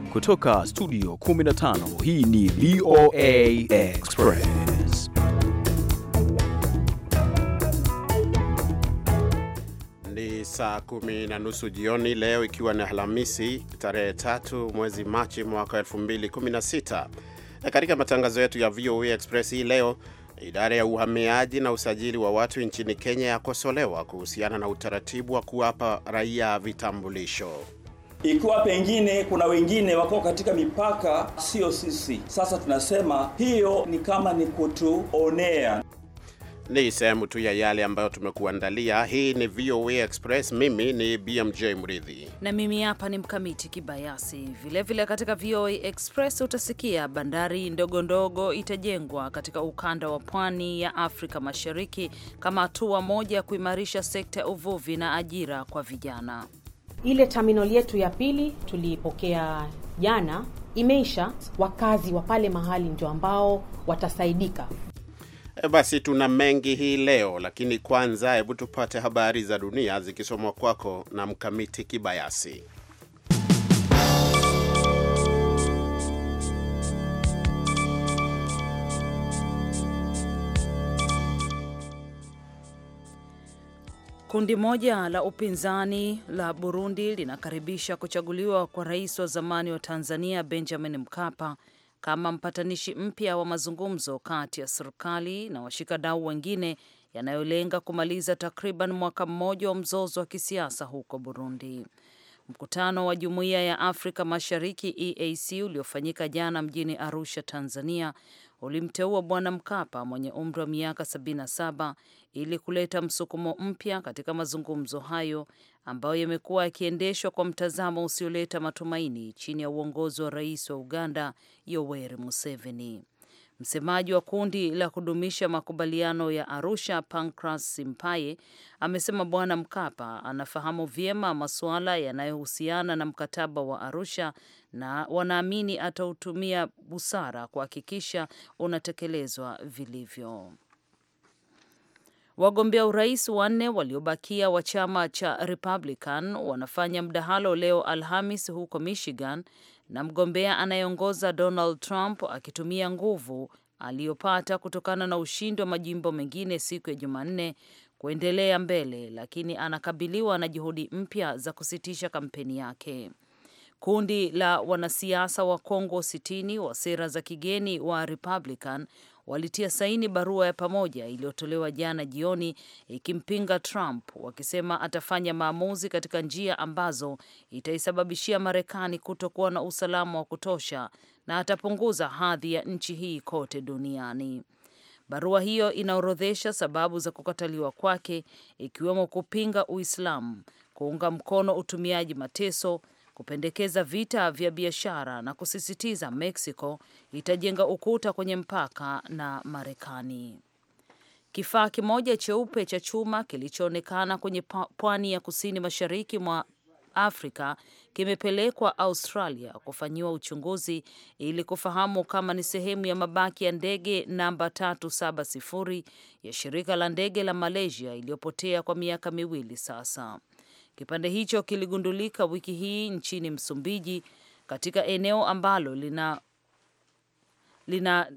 Kutoka studio 15 hii ni VOA Express. Ni saa kumi na nusu jioni leo, ikiwa ni Alhamisi tarehe tatu mwezi Machi mwaka 2016. Katika matangazo yetu ya VOA Express hii leo, idara ya uhamiaji na usajili wa watu nchini Kenya yakosolewa kuhusiana na utaratibu wa kuwapa raia vitambulisho. Ikiwa pengine kuna wengine wako katika mipaka, sio sisi. Sasa tunasema hiyo ni kama ni kutuonea. Ni sehemu tu ya yale ambayo tumekuandalia. Hii ni VOA Express. Mimi ni BMJ Mridhi na mimi hapa ni Mkamiti Kibayasi. Vilevile vile katika VOA Express utasikia bandari ndogo ndogo itajengwa katika ukanda wa pwani ya Afrika Mashariki kama hatua moja ya kuimarisha sekta ya uvuvi na ajira kwa vijana. Ile terminal yetu ya pili tuliipokea jana, imeisha. Wakazi wa pale mahali ndio ambao watasaidika. E, basi tuna mengi hii leo, lakini kwanza, hebu tupate habari za dunia zikisomwa kwako na Mkamiti Kibayasi. Kundi moja la upinzani la Burundi linakaribisha kuchaguliwa kwa rais wa zamani wa Tanzania Benjamin Mkapa kama mpatanishi mpya wa mazungumzo kati ya serikali na washikadau wengine yanayolenga kumaliza takriban mwaka mmoja wa mzozo wa kisiasa huko Burundi. Mkutano wa Jumuiya ya Afrika Mashariki EAC uliofanyika jana mjini Arusha, Tanzania ulimteua Bwana Mkapa mwenye umri wa miaka 77 ili kuleta msukumo mpya katika mazungumzo hayo ambayo yamekuwa yakiendeshwa kwa mtazamo usioleta matumaini chini ya uongozi wa rais wa Uganda Yoweri Museveni. Msemaji wa kundi la kudumisha makubaliano ya Arusha, Pancras Simpaye, amesema Bwana Mkapa anafahamu vyema masuala yanayohusiana na mkataba wa Arusha na wanaamini atautumia busara kuhakikisha unatekelezwa vilivyo. Wagombea urais wanne waliobakia wa chama cha Republican wanafanya mdahalo leo Alhamis huko Michigan na mgombea anayeongoza Donald Trump akitumia nguvu aliyopata kutokana na ushindi wa majimbo mengine siku ya Jumanne kuendelea mbele, lakini anakabiliwa na juhudi mpya za kusitisha kampeni yake. Kundi la wanasiasa wa Kongo sitini wa sera za kigeni wa Republican walitia saini barua ya pamoja iliyotolewa jana jioni ikimpinga Trump, wakisema atafanya maamuzi katika njia ambazo itaisababishia Marekani kutokuwa na usalama wa kutosha na atapunguza hadhi ya nchi hii kote duniani. Barua hiyo inaorodhesha sababu za kukataliwa kwake, ikiwemo kupinga Uislamu, kuunga mkono utumiaji mateso kupendekeza vita vya biashara na kusisitiza Mexico itajenga ukuta kwenye mpaka na Marekani. Kifaa kimoja cheupe cha chuma kilichoonekana kwenye pwani ya kusini mashariki mwa Afrika kimepelekwa Australia kufanyiwa uchunguzi ili kufahamu kama ni sehemu ya mabaki ya ndege namba 370 ya shirika la ndege la Malaysia iliyopotea kwa miaka miwili sasa. Kipande hicho kiligundulika wiki hii nchini Msumbiji katika eneo ambalo lina lina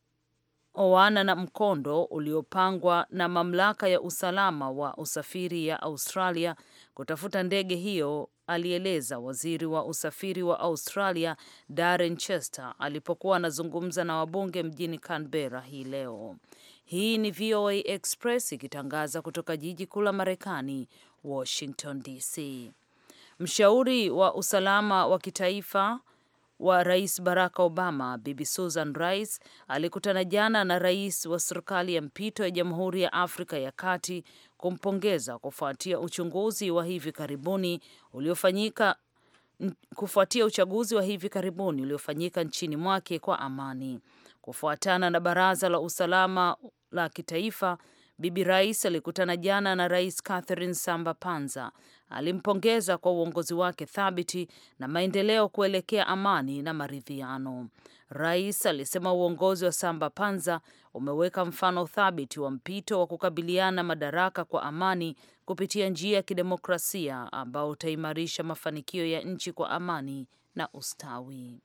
oana na mkondo uliopangwa na mamlaka ya usalama wa usafiri ya Australia kutafuta ndege hiyo, alieleza waziri wa usafiri wa Australia Darren Chester alipokuwa anazungumza na wabunge mjini Canberra hii leo. Hii ni VOA Express ikitangaza kutoka jiji kuu la Marekani, Washington DC. Mshauri wa usalama wa kitaifa wa Rais Barack Obama, Bibi Susan Rice alikutana jana na rais wa serikali ya mpito ya Jamhuri ya Afrika ya Kati kumpongeza kufuatia uchunguzi wa hivi karibuni uliofanyika kufuatia uchaguzi wa hivi karibuni uliofanyika nchini mwake kwa amani. Kufuatana na Baraza la Usalama la Kitaifa, Bibi Rais alikutana jana na Rais Catherine Samba Panza. Alimpongeza kwa uongozi wake thabiti na maendeleo kuelekea amani na maridhiano. Rais alisema uongozi wa Samba Panza umeweka mfano thabiti wa mpito wa kukabiliana madaraka kwa amani kupitia njia ya kidemokrasia ambao utaimarisha mafanikio ya nchi kwa amani na ustawi.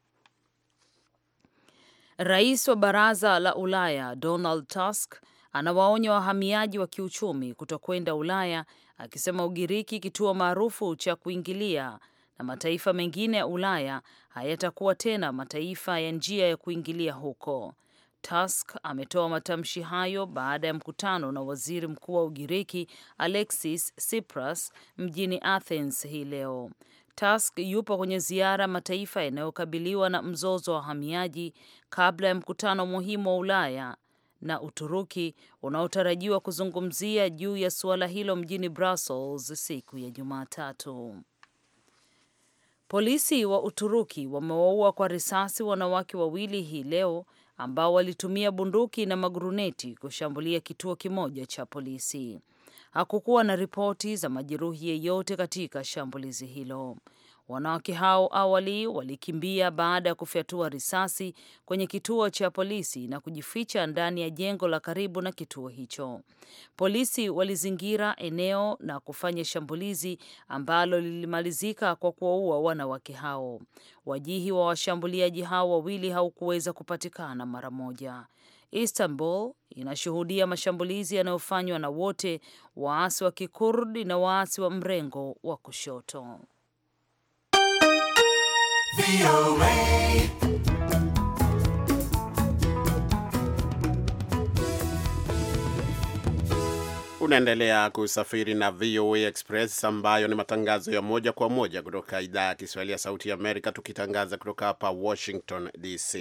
Rais wa Baraza la Ulaya Donald Tusk anawaonya wahamiaji wa kiuchumi kutokwenda Ulaya, akisema Ugiriki, kituo maarufu cha kuingilia na mataifa mengine ya Ulaya hayatakuwa tena mataifa ya njia ya kuingilia huko. Tusk ametoa matamshi hayo baada ya mkutano na waziri mkuu wa Ugiriki Alexis Tsipras mjini Athens hii leo. Tusk yupo kwenye ziara mataifa yanayokabiliwa na mzozo wa wahamiaji kabla ya mkutano muhimu wa Ulaya na Uturuki unaotarajiwa kuzungumzia juu ya suala hilo mjini Brussels siku ya Jumatatu. Polisi wa Uturuki wamewaua kwa risasi wanawake wawili hii leo ambao walitumia bunduki na maguruneti kushambulia kituo kimoja cha polisi. Hakukuwa na ripoti za majeruhi yeyote katika shambulizi hilo. Wanawake hao awali walikimbia baada ya kufyatua risasi kwenye kituo cha polisi na kujificha ndani ya jengo la karibu na kituo hicho. Polisi walizingira eneo na kufanya shambulizi ambalo lilimalizika kwa kuwaua wanawake hao. Wajihi wa washambuliaji hao wawili haukuweza kupatikana mara moja. Istanbul inashuhudia mashambulizi yanayofanywa na wote waasi wa Kikurdi na waasi wa mrengo wa kushoto. Unaendelea kusafiri na VOA Express ambayo ni matangazo ya moja kwa moja kutoka idhaa ya Kiswahili ya Sauti ya Amerika, tukitangaza kutoka hapa Washington DC.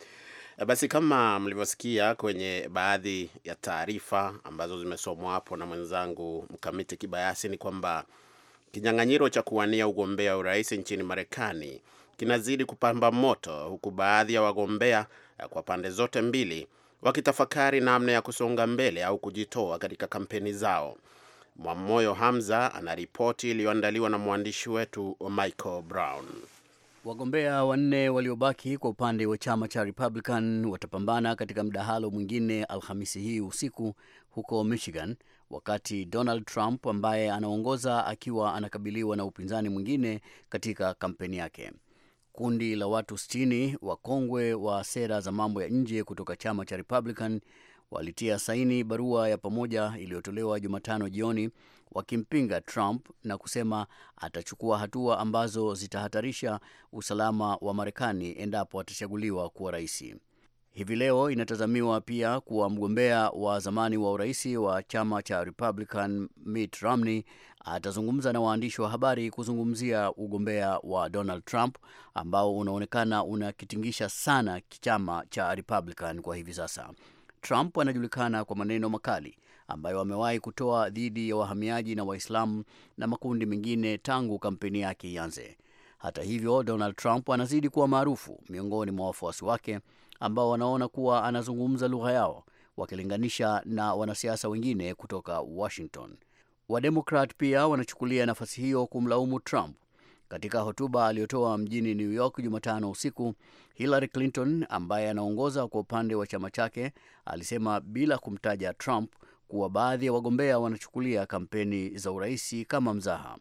Basi kama mlivyosikia kwenye baadhi ya taarifa ambazo zimesomwa hapo na mwenzangu Mkamiti Kibayasi, ni kwamba kinyang'anyiro cha kuwania ugombea urais nchini Marekani kinazidi kupamba moto, huku baadhi ya wagombea kwa pande zote mbili wakitafakari namna ya kusonga mbele au kujitoa katika kampeni zao. Mwamoyo Hamza ana ripoti iliyoandaliwa na mwandishi wetu Michael Brown. Wagombea wanne waliobaki kwa upande wa chama cha Republican watapambana katika mdahalo mwingine Alhamisi hii usiku huko Michigan, wakati Donald Trump ambaye anaongoza akiwa anakabiliwa na upinzani mwingine katika kampeni yake. Kundi la watu 60 wakongwe wa sera za mambo ya nje kutoka chama cha Republican walitia saini barua ya pamoja iliyotolewa Jumatano jioni wakimpinga Trump na kusema atachukua hatua ambazo zitahatarisha usalama wa Marekani endapo atachaguliwa kuwa rais. Hivi leo inatazamiwa pia kuwa mgombea wa zamani wa urais wa chama cha Republican Mitt Romney atazungumza na waandishi wa habari kuzungumzia ugombea wa Donald Trump ambao unaonekana unakitingisha sana chama cha Republican kwa hivi sasa. Trump anajulikana kwa maneno makali ambayo amewahi kutoa dhidi ya wahamiaji na Waislamu na makundi mengine tangu kampeni yake ianze. Hata hivyo, Donald Trump anazidi kuwa maarufu miongoni mwa wafuasi wake ambao wanaona kuwa anazungumza lugha yao wakilinganisha na wanasiasa wengine kutoka Washington. Wademokrat pia wanachukulia nafasi hiyo kumlaumu Trump. Katika hotuba aliyotoa mjini New York Jumatano usiku, Hillary Clinton ambaye anaongoza kwa upande wa chama chake alisema bila kumtaja Trump kuwa baadhi ya wagombea wanachukulia kampeni za uraisi kama mzaha.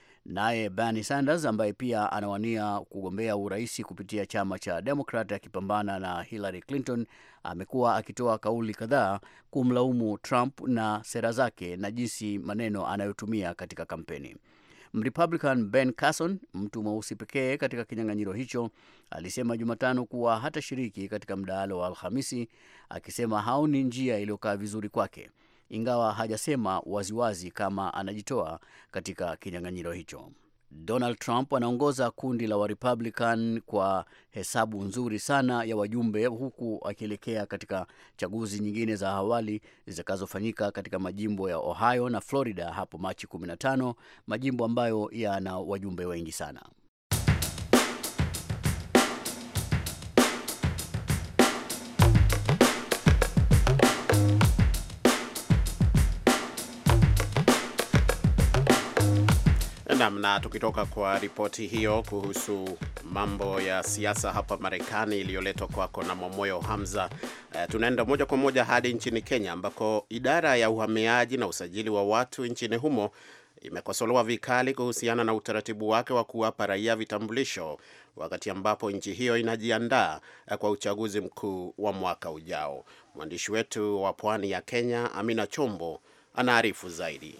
Naye Bernie Sanders ambaye pia anawania kugombea urais kupitia chama cha Democrat akipambana na Hillary Clinton amekuwa akitoa kauli kadhaa kumlaumu Trump na sera zake na jinsi maneno anayotumia katika kampeni. Mrepublican Ben Carson, mtu mweusi pekee katika kinyang'anyiro hicho, alisema Jumatano kuwa hatashiriki katika mdahalo wa Alhamisi, akisema haoni njia iliyokaa vizuri kwake ingawa hajasema waziwazi kama anajitoa katika kinyang'anyiro hicho. Donald Trump anaongoza kundi la Warepublican kwa hesabu nzuri sana ya wajumbe, huku akielekea katika chaguzi nyingine za awali zitakazofanyika katika majimbo ya Ohio na Florida hapo Machi 15, majimbo ambayo yana wajumbe wengi sana. Nam, na tukitoka kwa ripoti hiyo kuhusu mambo ya siasa hapa Marekani iliyoletwa kwako na Mwamoyo Hamza, uh, tunaenda moja kwa moja hadi nchini Kenya ambako idara ya uhamiaji na usajili wa watu nchini humo imekosolewa vikali kuhusiana na utaratibu wake wa kuwapa raia vitambulisho wakati ambapo nchi hiyo inajiandaa kwa uchaguzi mkuu wa mwaka ujao. Mwandishi wetu wa pwani ya Kenya, Amina Chombo, anaarifu zaidi.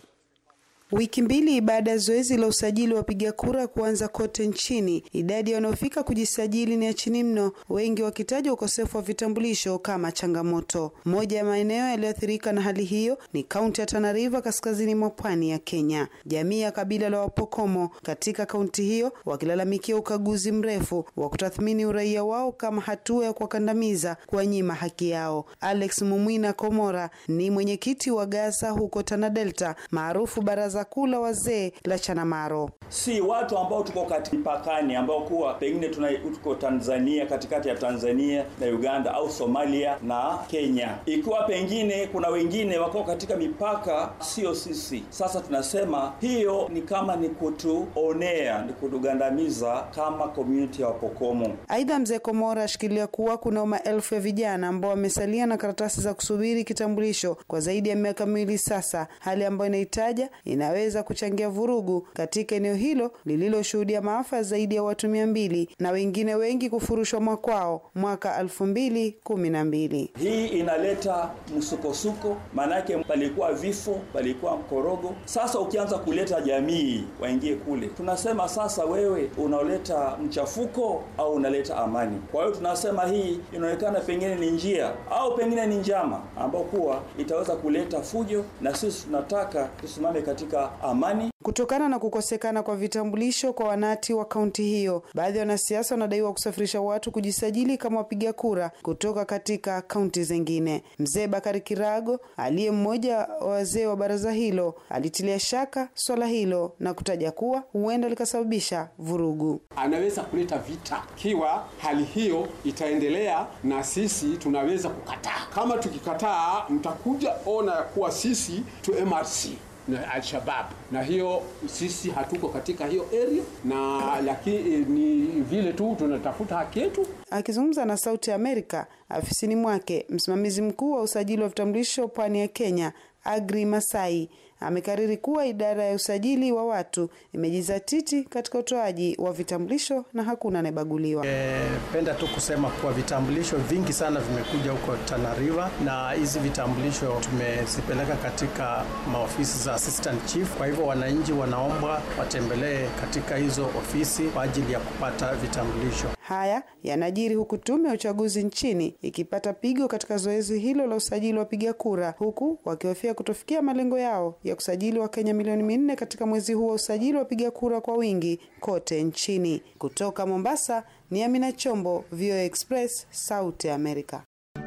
Wiki mbili baada ya zoezi la usajili wa wapiga kura kuanza kote nchini, idadi ya wanaofika kujisajili ni ya chini mno, wengi wakitaja ukosefu wa vitambulisho kama changamoto. Moja ya maeneo yaliyoathirika na hali hiyo ni kaunti ya Tana River, kaskazini mwa pwani ya Kenya. Jamii ya kabila la Wapokomo katika kaunti hiyo wakilalamikia ukaguzi mrefu wa kutathmini uraia wao kama hatua ya kuwakandamiza, kuwanyima haki yao. Alex Mumwina Komora ni mwenyekiti wa Gasa huko Tana Delta, maarufu baraza baraza kuu la wazee la Chanamaro. Si watu ambao tuko kati mpakani ambao kuwa pengine tuna tuko Tanzania, katikati ya Tanzania na Uganda au Somalia na Kenya, ikiwa pengine kuna wengine wako katika mipaka, sio sisi. Sasa tunasema hiyo ni kama ni kutuonea, ni kutugandamiza kama community ya Wapokomo. Aidha, mzee Komora ashikilia kuwa kuna maelfu ya vijana ambao wamesalia na karatasi za kusubiri kitambulisho kwa zaidi ya miaka miwili sasa, hali ambayo inahitaja ina inaweza kuchangia vurugu katika eneo hilo lililoshuhudia maafa zaidi ya watu mia mbili na wengine wengi kufurushwa mwakwao mwaka elfu mbili kumi na mbili. Hii inaleta msukosuko, maanake palikuwa vifo, palikuwa mkorogo. Sasa ukianza kuleta jamii waingie kule, tunasema sasa wewe unaoleta mchafuko au unaleta amani. Kwa hiyo tunasema hii inaonekana pengine ni njia au pengine ni njama ambao kuwa itaweza kuleta fujo, na sisi tunataka tusimame katika katika amani. Kutokana na kukosekana kwa vitambulisho kwa wanati wa kaunti hiyo, baadhi ya wanasiasa wanadaiwa kusafirisha watu kujisajili kama wapiga kura kutoka katika kaunti zingine. Mzee Bakari Kirago aliye mmoja wa wazee wa baraza hilo alitilia shaka swala hilo na kutaja kuwa huenda likasababisha vurugu. Anaweza kuleta vita kiwa hali hiyo itaendelea, na sisi tunaweza kukataa. Kama tukikataa, mtakuja ona ya kuwa sisi tu MRC na Alshabab, na hiyo sisi hatuko katika hiyo area, na lakini ni vile tu tunatafuta haki yetu. Akizungumza na Sauti ya Amerika afisini mwake, msimamizi mkuu wa usajili wa vitambulisho pwani ya Kenya Agri Masai amekariri kuwa idara ya usajili wa watu imejizatiti katika utoaji wa vitambulisho na hakuna anayebaguliwa. Penda tu kusema kuwa vitambulisho vingi sana vimekuja huko Tana River, na hizi vitambulisho tumezipeleka katika maofisi za assistant chief. Kwa hivyo wananchi wanaombwa watembelee katika hizo ofisi kwa ajili ya kupata vitambulisho. Haya yanajiri huku tume ya uchaguzi nchini ikipata pigo katika zoezi hilo la usajili wa wapiga kura, huku wakihofia kutofikia malengo yao ya kusajili Wakenya milioni minne katika mwezi huu wa usajili wa wapiga kura kwa wingi kote nchini. Kutoka Mombasa ni Amina Chombo, VOA Express, Sauti ya Amerika.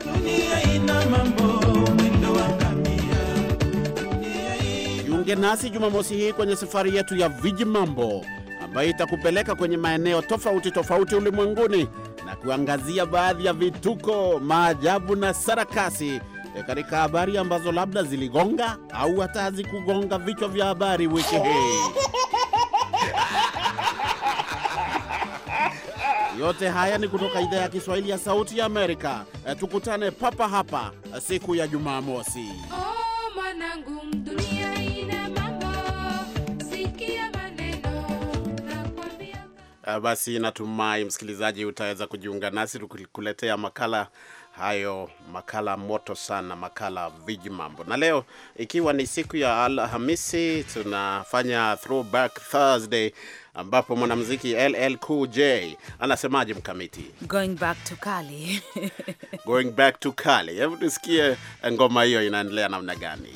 Jiunge nasi Jumamosi hii kwenye safari yetu ya Viji Mambo ambayo itakupeleka kwenye maeneo tofauti tofauti ulimwenguni na kuangazia baadhi ya vituko, maajabu na sarakasi e, katika habari ambazo labda ziligonga au hata hazikugonga vichwa vya habari wiki hii. Yote haya ni kutoka idhaa ya Kiswahili ya Sauti ya Amerika. E, tukutane papa hapa siku ya Jumamosi. Uh, basi natumai msikilizaji utaweza kujiunga nasi tukuletea makala hayo, makala moto sana, makala viji mambo. Na leo ikiwa ni siku ya Alhamisi, tunafanya throwback Thursday ambapo mwanamuziki LL Cool J anasemaje mkamiti? Going back to Kali. Going back to Kali. Hebu tusikie ngoma hiyo inaendelea namna gani?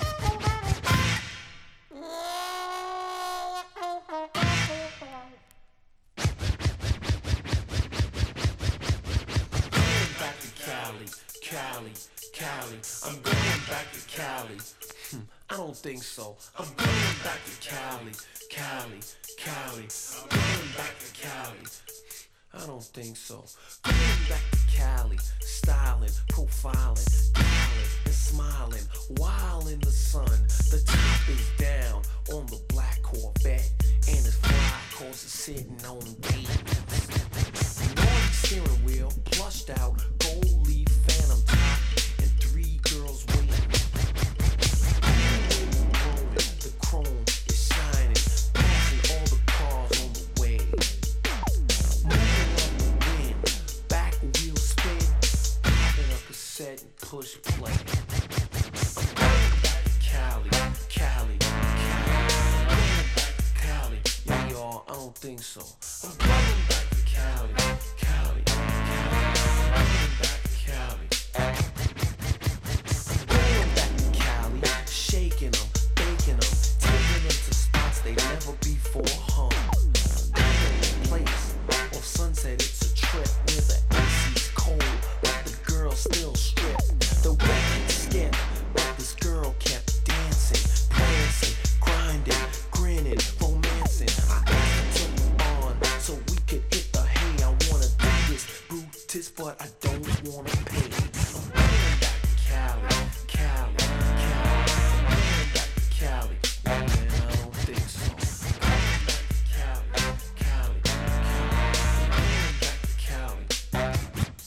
I'm going back to Cali. Hmm, I don't think so. I'm going back to Cali, Cali, Cali. I'm going back to Cali. I don't think so. Going back to Cali, styling, profiling, dialing, and smiling, while in the sun. The top is down on the black Corvette, and it's fly cause it's sitting on beat. Noise steering wheel, plushed out, gold leaf phantom top. The chrome is don't think so. I'm coming back to Cali, Cali, Cali. Coming back to Cali. I'm going back to Cali, shaking them, baking them, taking them to spots they never before hung. Being a place off Sunset, it's a trip where the AC's cold, but the girl still strip. The record skip, but this girl kept dancing, prancing, grinding, grinning, romancing. I asked her to move on so we could hit the hay. I wanna do this, Brutus, but I don't wanna pay. I'm going back to Cali, Cali, Cali. I'm going back to Cali. Man, I don't think so. I'm going back to Cali, Cali, Cali. I'm going back to Cali.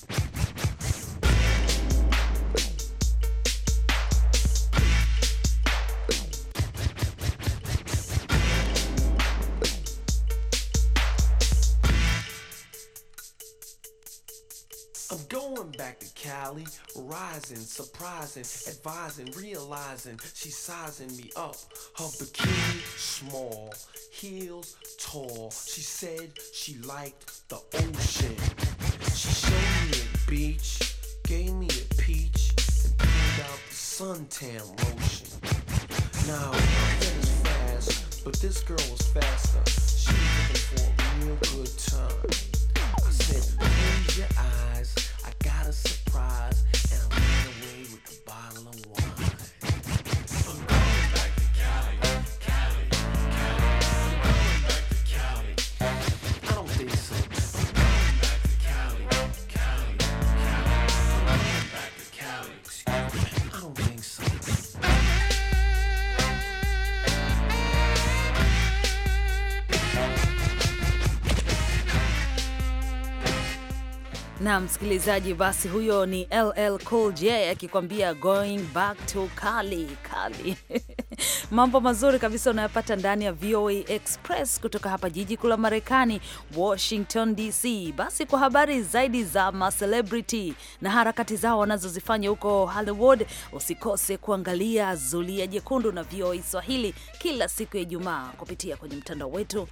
I'm going back to Cali, rising, surprising, advising, realizing she's sizing me up. Her bikini small, heels tall. She said she liked the ocean. She showed me a beach, gave me a peach, and pulled out the suntan lotion. Now, I bet it's fast, but this girl was faster. She was looking for a real good time. I said, close your eyes. I got a surprise, and I ran away with the bottle of wine. I'm going back to Cali, Cali, Cali. I'm going back to Cali. I don't think so. I'm going back to Cali, Cali, Cali. I'm going back to Cali. Excuse me. I don't think so. na msikilizaji, basi huyo ni LL Cool J akikwambia going back to Cali Cali. Mambo mazuri kabisa unayopata ndani ya VOA Express kutoka hapa jiji kuu la Marekani, Washington DC. Basi kwa habari zaidi za macelebrity na harakati zao wanazozifanya huko Hollywood, usikose kuangalia Zulia Jekundu na VOA Swahili kila siku ya Ijumaa kupitia kwenye mtandao wetu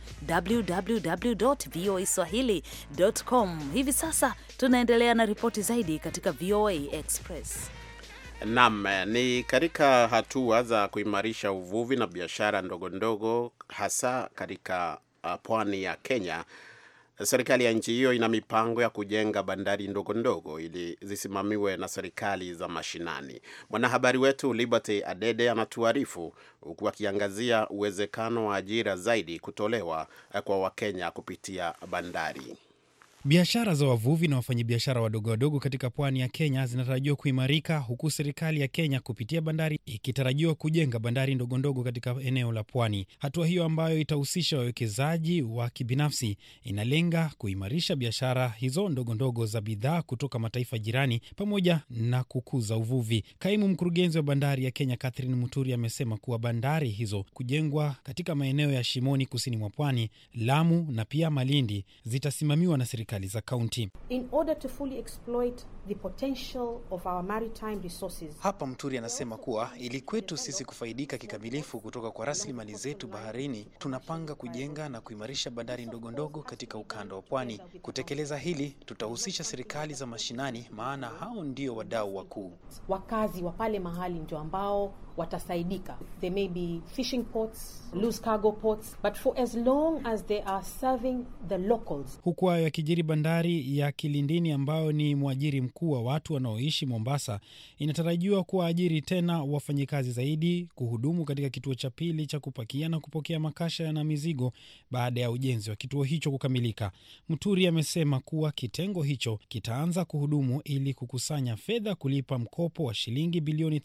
www.voaswahili.com. Hivi sasa tunaendelea na ripoti zaidi katika VOA Express. Naam, ni katika hatua za kuimarisha uvuvi na biashara ndogo ndogo hasa katika uh, pwani ya Kenya. Serikali ya nchi hiyo ina mipango ya kujenga bandari ndogo ndogo ili zisimamiwe na serikali za mashinani. Mwanahabari wetu Liberty Adede anatuarifu huku akiangazia uwezekano wa ajira zaidi kutolewa kwa Wakenya kupitia bandari. Biashara za wavuvi na wafanyabiashara wadogo wadogo katika pwani ya Kenya zinatarajiwa kuimarika huku serikali ya Kenya kupitia bandari ikitarajiwa kujenga bandari ndogo ndogo katika eneo la pwani. Hatua hiyo ambayo itahusisha wawekezaji wa kibinafsi inalenga kuimarisha biashara hizo ndogo ndogo za bidhaa kutoka mataifa jirani pamoja na kukuza uvuvi. Kaimu mkurugenzi wa bandari ya Kenya Catherine Muturi amesema kuwa bandari hizo kujengwa katika maeneo ya Shimoni kusini mwa pwani, Lamu na pia Malindi zitasimamiwa na serikali za kaunti. In order to fully exploit the potential of our maritime resources. Hapa Mturi anasema kuwa ili kwetu sisi kufaidika kikamilifu kutoka kwa rasilimali zetu baharini, tunapanga kujenga na kuimarisha bandari ndogo ndogo katika ukanda wa pwani. Kutekeleza hili, tutahusisha serikali za mashinani, maana hao ndio wadau wakuu. Wakazi wa pale mahali ndio ambao watasaidika. There may be fishing ports, loose cargo ports, but for as long as they are serving the locals. Huku hayo yakijiri, bandari ya Kilindini ambayo ni mwajiri mkuu wa watu wanaoishi Mombasa inatarajiwa kuwaajiri tena wafanyikazi zaidi kuhudumu katika kituo cha pili cha kupakia na kupokea makasha na mizigo baada ya ujenzi wa kituo hicho kukamilika. Mturi amesema kuwa kitengo hicho kitaanza kuhudumu ili kukusanya fedha kulipa mkopo wa shilingi bilioni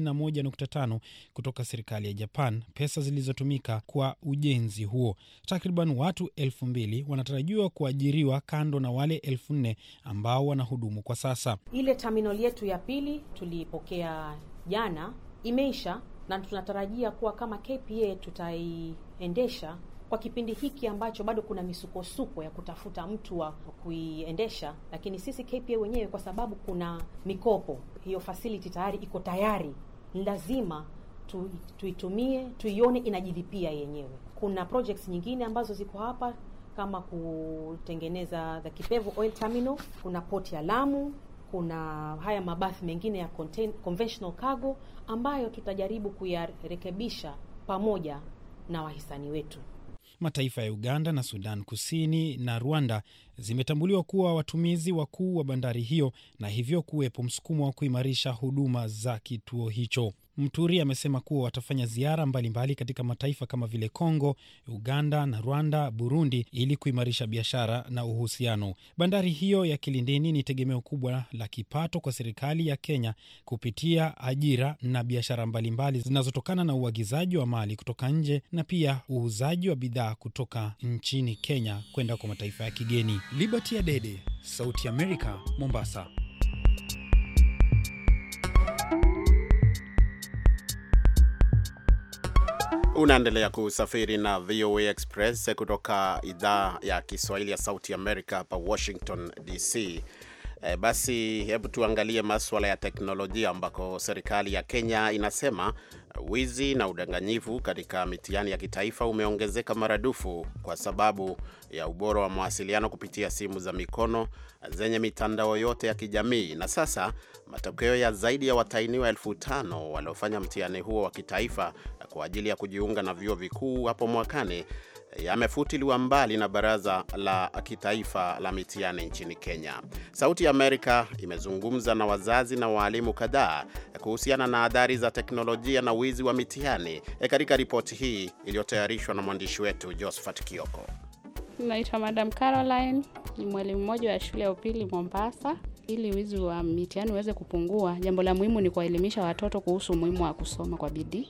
31.5 kutoka serikali ya Japan, pesa zilizotumika kwa ujenzi huo. Takriban watu elfu mbili wanatarajiwa kuajiriwa kando na wale elfu nne ambao wanahudumu kwa sasa. Ile terminal yetu ya pili tuliipokea jana, imeisha na tunatarajia kuwa kama KPA tutaiendesha kwa kipindi hiki ambacho bado kuna misukosuko ya kutafuta mtu wa kuiendesha, lakini sisi KPA wenyewe, kwa sababu kuna mikopo, hiyo facility tayari iko tayari, ni lazima tu, tuitumie tuione inajilipia yenyewe. Kuna projects nyingine ambazo ziko hapa kama kutengeneza the Kipevu Oil Terminal, kuna port ya Lamu, kuna haya mabasi mengine ya contain, conventional cargo ambayo tutajaribu kuyarekebisha pamoja na wahisani wetu. Mataifa ya Uganda na Sudan Kusini na Rwanda zimetambuliwa kuwa watumizi wakuu wa bandari hiyo na hivyo kuwepo msukumo wa kuimarisha huduma za kituo hicho. Mturi amesema kuwa watafanya ziara mbalimbali mbali katika mataifa kama vile Kongo, Uganda na Rwanda, Burundi ili kuimarisha biashara na uhusiano. Bandari hiyo ya Kilindini ni tegemeo kubwa la kipato kwa serikali ya Kenya kupitia ajira na biashara mbalimbali zinazotokana na uagizaji wa mali kutoka nje na pia uuzaji wa bidhaa kutoka nchini Kenya kwenda kwa mataifa ya kigeni. Liberty Adede, Sauti ya Amerika, Mombasa. Unaendelea kusafiri na VOA Express kutoka idhaa ya Kiswahili ya Sauti Amerika hapa Washington DC. E, basi hebu tuangalie maswala ya teknolojia ambako serikali ya Kenya inasema wizi na udanganyifu katika mitihani ya kitaifa umeongezeka maradufu kwa sababu ya ubora wa mawasiliano kupitia simu za mikono zenye mitandao yote ya kijamii. Na sasa matokeo ya zaidi ya watainiwa elfu tano waliofanya mtihani huo wa kitaifa kwa ajili ya kujiunga na vyuo vikuu hapo mwakani yamefutiliwa mbali na Baraza la Kitaifa la Mitihani nchini Kenya. Sauti ya Amerika imezungumza na wazazi na waalimu kadhaa kuhusiana na adhari za teknolojia na wizi wa mitihani e, katika ripoti hii iliyotayarishwa na mwandishi wetu Josephat Kioko. Naitwa Madam Caroline, ni mwalimu mmoja wa shule ya upili Mombasa. Ili wizi wa mitihani uweze kupungua, jambo la muhimu ni kuwaelimisha watoto kuhusu umuhimu wa kusoma kwa bidii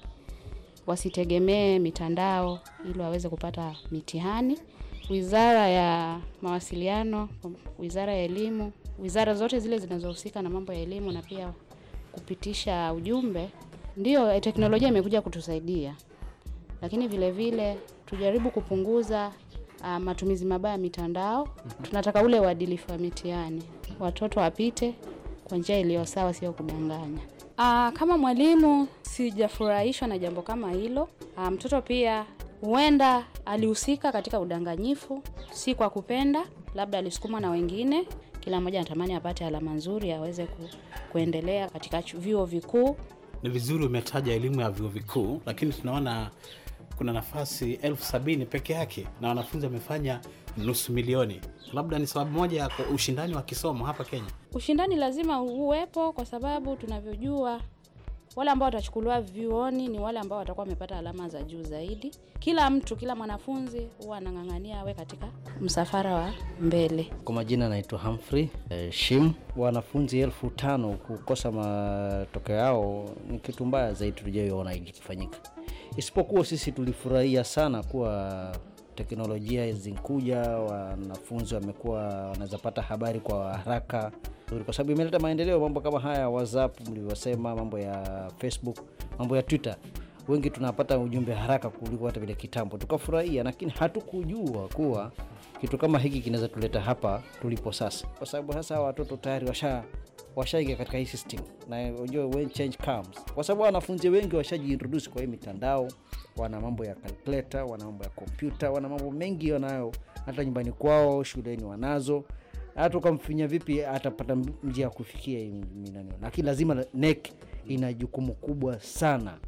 wasitegemee mitandao ili waweze kupata mitihani. Wizara ya Mawasiliano, Wizara ya Elimu, wizara zote zile zinazohusika na mambo ya elimu na pia kupitisha ujumbe, ndio teknolojia imekuja kutusaidia, lakini vile vile tujaribu kupunguza uh, matumizi mabaya ya mitandao. Tunataka ule uadilifu wa mitihani, watoto wapite kwa njia iliyo sawa, sio kudanganya. Uh, kama mwalimu sijafurahishwa na jambo kama hilo. Uh, mtoto pia huenda alihusika katika udanganyifu, si kwa kupenda, labda alisukumwa na wengine. Kila mmoja anatamani apate alama nzuri aweze ku, kuendelea katika vyuo vikuu. Ni vizuri umetaja elimu ya vyuo vikuu, lakini tunaona kuna nafasi elfu sabini peke yake na wanafunzi wamefanya nusu milioni. Labda ni sababu moja ya ushindani wa kisomo hapa Kenya. Ushindani lazima uwepo, kwa sababu tunavyojua wale ambao watachukuliwa vyuoni ni wale ambao watakuwa wamepata alama za juu zaidi. Kila mtu, kila mwanafunzi huwa anang'ang'ania awe katika msafara wa mbele. Kwa majina naitwa Humphrey eh, Shim. Wanafunzi elfu tano kukosa matokeo yao ni kitu mbaya zaidi tulijaiona ikifanyika, isipokuwa sisi tulifurahia sana kuwa teknolojia zinkuja, wanafunzi wamekuwa wanaweza pata habari kwa haraka kwa sababu imeleta maendeleo. Mambo kama haya WhatsApp mlivyosema, mambo ya Facebook, mambo ya Twitter, wengi tunapata ujumbe haraka kuliko hata vile kitambo, tukafurahia, lakini hatukujua kuwa kitu kama hiki kinaweza tuleta hapa tulipo sasa, kwa sababu sasa watoto tayari washa washaingia katika hii system, na unajua when change comes, kwa sababu wanafunzi wengi washajiintroduce kwa hii mitandao, wana mambo ya calculator, wana mambo ya kompyuta, wana mambo mengi wanayo hata nyumbani kwao, shuleni wanazo hata ukamfinya vipi atapata njia ya kufikia minani, lakini lazima NEC ina jukumu kubwa sana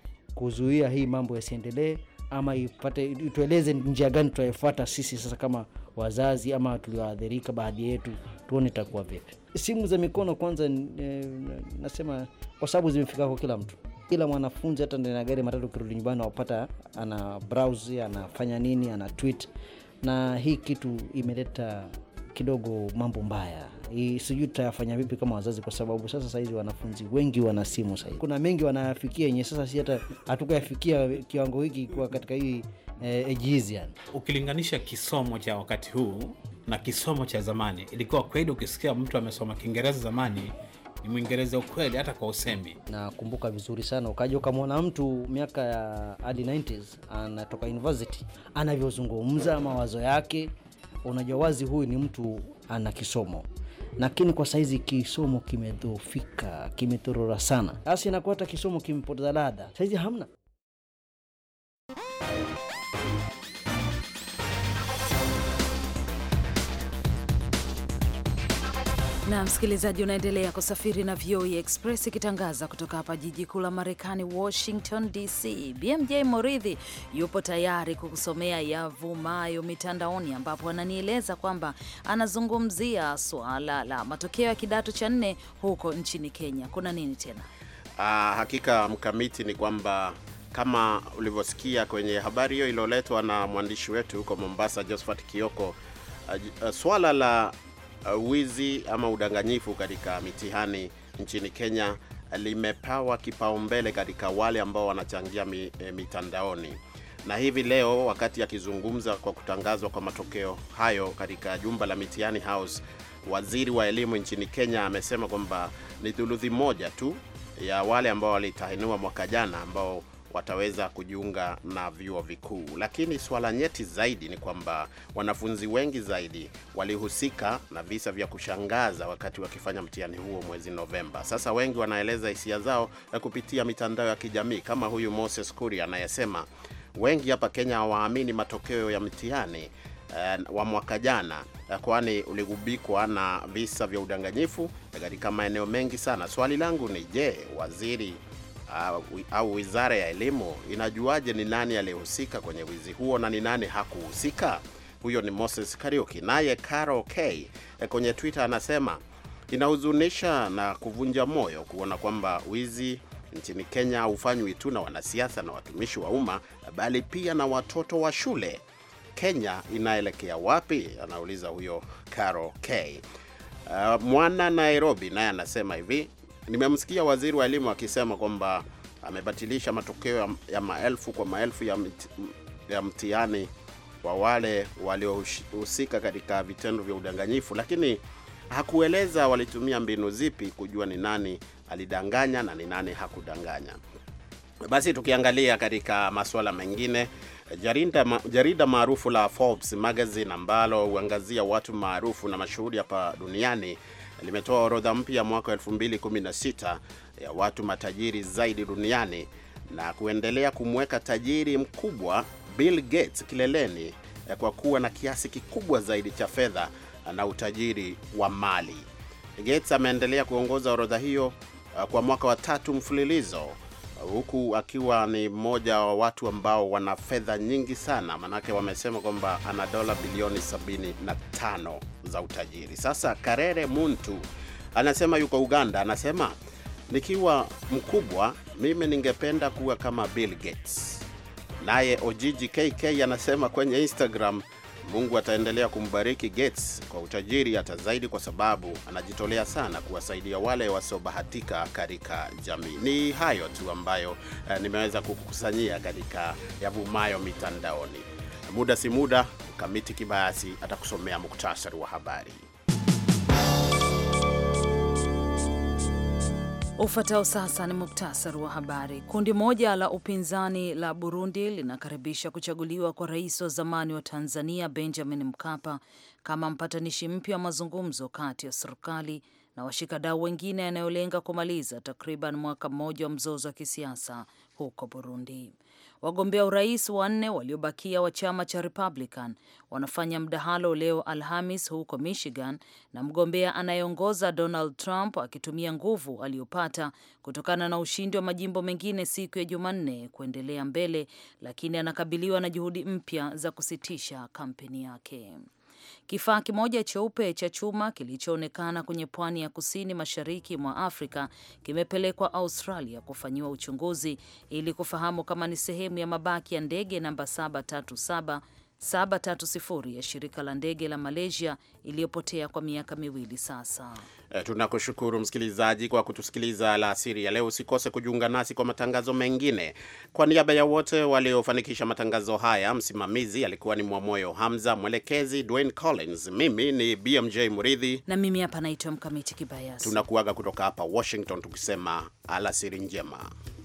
kuzuia hii mambo yasiendelee, ama ipate itueleze njia gani tutaifuata sisi sasa kama wazazi ama tulioathirika baadhi yetu, tuone itakuwa vipi. Simu za mikono kwanza, e, nasema kwa sababu zimefika kwa kila mtu, kila mwanafunzi, hata ndani ya gari matatu, ukirudi nyumbani wapata ana browse, anafanya nini, ana tweet, na hii kitu imeleta kidogo mambo mbaya. Sijui tutayafanya vipi kama wazazi, kwa sababu sasa sahizi wanafunzi wengi wana simu sahizi, kuna mengi wanayafikia yenye sasa si hata hatukuyafikia kiwango hiki kwa katika hii eh, ejizi yani. Ukilinganisha kisomo cha wakati huu na kisomo cha zamani, ilikuwa kweli, ukisikia mtu amesoma Kiingereza zamani ni Mwingereza ukweli, hata kwa usemi. Nakumbuka vizuri sana, ukaja ukamwona mtu miaka ya early 90s anatoka university, anavyozungumza mawazo yake unajua wazi huyu ni mtu ana kisomo, lakini kwa saizi kisomo kimedhoofika, kimetorora sana, basi inakuwa hata kisomo kimepoteza ladha, saizi hamna. na msikilizaji, unaendelea kusafiri na VOA Express ikitangaza kutoka hapa jiji kuu la Marekani, Washington DC. BMJ Moridhi yupo tayari kukusomea yavumayo mitandaoni, ambapo ananieleza kwamba anazungumzia suala la matokeo ya kidato cha nne huko nchini Kenya. Kuna nini tena? Ah, hakika mkamiti ni kwamba kama ulivyosikia kwenye habari hiyo iliyoletwa na mwandishi wetu huko Mombasa, Josephat Kioko, uh, uh, swala la uh, wizi ama udanganyifu katika mitihani nchini Kenya limepawa kipaumbele katika wale ambao wanachangia mi, e, mitandaoni. Na hivi leo wakati akizungumza kwa kutangazwa kwa matokeo hayo katika jumba la mitihani House, waziri wa elimu nchini Kenya amesema kwamba ni thuluthi moja tu ya wale ambao walitahiniwa mwaka jana ambao wataweza kujiunga na vyuo vikuu. Lakini swala nyeti zaidi ni kwamba wanafunzi wengi zaidi walihusika na visa vya kushangaza wakati wakifanya mtihani huo mwezi Novemba. Sasa wengi wanaeleza hisia zao kupitia mitandao ya kijamii kama huyu Moses Kuria anayesema wengi hapa Kenya hawaamini matokeo ya mtihani uh, wa mwaka jana uh, kwani uligubikwa na visa vya udanganyifu katika maeneo mengi sana. Swali langu ni je, waziri uh, au wizara ya elimu inajuaje ni nani aliyehusika kwenye wizi huo na ni nani hakuhusika? Huyo ni Moses Kariuki. Naye Caro K kwenye Twitter anasema inahuzunisha na kuvunja moyo kuona kwamba wizi nchini Kenya haufanywi tu na wanasiasa na watumishi wa umma, bali pia na watoto wa shule. Kenya inaelekea wapi? Anauliza huyo Caro K. Uh, mwana Nairobi naye anasema hivi Nimemsikia waziri wa elimu akisema kwamba amebatilisha matokeo ya, ya maelfu kwa maelfu ya, mti, ya mtihani wa wale waliohusika katika vitendo vya udanganyifu, lakini hakueleza walitumia mbinu zipi kujua ni nani alidanganya na ni nani hakudanganya. Basi tukiangalia katika masuala mengine, jarida, jarida maarufu la Forbes magazine ambalo huangazia watu maarufu na mashuhuri hapa duniani limetoa orodha mpya mwaka 2016 ya watu matajiri zaidi duniani na kuendelea kumweka tajiri mkubwa Bill Gates kileleni kwa kuwa na kiasi kikubwa zaidi cha fedha na utajiri wa mali. Gates ameendelea kuongoza orodha hiyo kwa mwaka wa tatu mfululizo huku akiwa ni mmoja wa watu ambao wana fedha nyingi sana, manake wamesema kwamba ana dola bilioni 75 za utajiri. Sasa Karere Muntu anasema yuko Uganda, anasema nikiwa mkubwa mimi ningependa kuwa kama Bill Gates. Naye Ojiji KK anasema kwenye Instagram Mungu ataendelea kumbariki Gates kwa utajiri hata zaidi, kwa sababu anajitolea sana kuwasaidia wale wasiobahatika katika jamii. Ni hayo tu ambayo eh, nimeweza kukusanyia katika yavumayo mitandaoni. Muda si muda, Mkamiti Kibayasi atakusomea muktasari wa habari. Ufuatao sasa ni muktasari wa habari. Kundi moja la upinzani la Burundi linakaribisha kuchaguliwa kwa rais wa zamani wa Tanzania Benjamin Mkapa kama mpatanishi mpya wa mazungumzo kati ya serikali na washikadau wengine yanayolenga kumaliza takriban mwaka mmoja wa mzozo wa kisiasa huko Burundi. Wagombea urais wanne waliobakia wa chama cha Republican wanafanya mdahalo leo Alhamis huko Michigan, na mgombea anayeongoza Donald Trump akitumia nguvu aliyopata kutokana na ushindi wa majimbo mengine siku ya Jumanne kuendelea mbele, lakini anakabiliwa na juhudi mpya za kusitisha kampeni yake. Kifaa kimoja cheupe cha chuma kilichoonekana kwenye pwani ya kusini mashariki mwa Afrika kimepelekwa Australia kufanyiwa uchunguzi ili kufahamu kama ni sehemu ya mabaki ya ndege namba 737 730 ya shirika la ndege la Malaysia iliyopotea kwa miaka miwili sasa. E, tunakushukuru msikilizaji kwa kutusikiliza alasiri ya leo. Usikose kujiunga nasi kwa matangazo mengine. Kwa niaba ya wote waliofanikisha matangazo haya, msimamizi alikuwa ni Mwamoyo Hamza, mwelekezi Dwayne Collins, mimi ni BMJ Muridhi na mimi hapa naitwa Mkamiti Kibayasi. Tunakuaga kutoka hapa Washington tukisema alasiri njema.